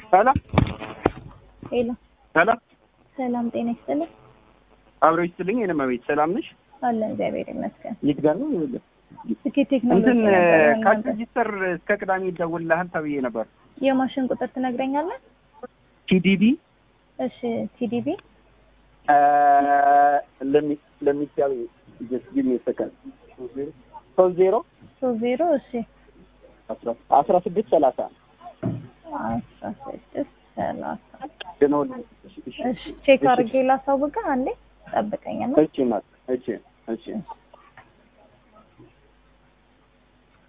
ሰላም ሄሎ ሰላም ሰላም ጤና ይስጥልኝ። አብሮ ይስጥልኝ። የነማ ቤት ሰላም ነሽ? አለን እግዚአብሔር ይመስገን። የት ጋር ነው? ይኸውልህ ስኬት ቴክኖሎጂ እንትን ነበር ካሽ እናንተ። ሬጂስተር እስከ ቅዳሜ ይደውልልሃል ተብዬ ነበር። የማሽን ቁጥር ትነግረኛለህ? ቲዲቢ እሺ ቲዲቢ ለሚ ለሚቻል ጀስት ጊቭ ሚ ሰከንድ ሶስት ዜሮ ሶስት ዜሮ እሺ አስራ አስራ ስድስት ሰላሳ አስራ ስድስት ሰላሳ ደነውል እሺ ቼክ አድርጌ ላሳውቅህ። አንዴ ጠብቀኝና እቺ ናት እቺ እቺ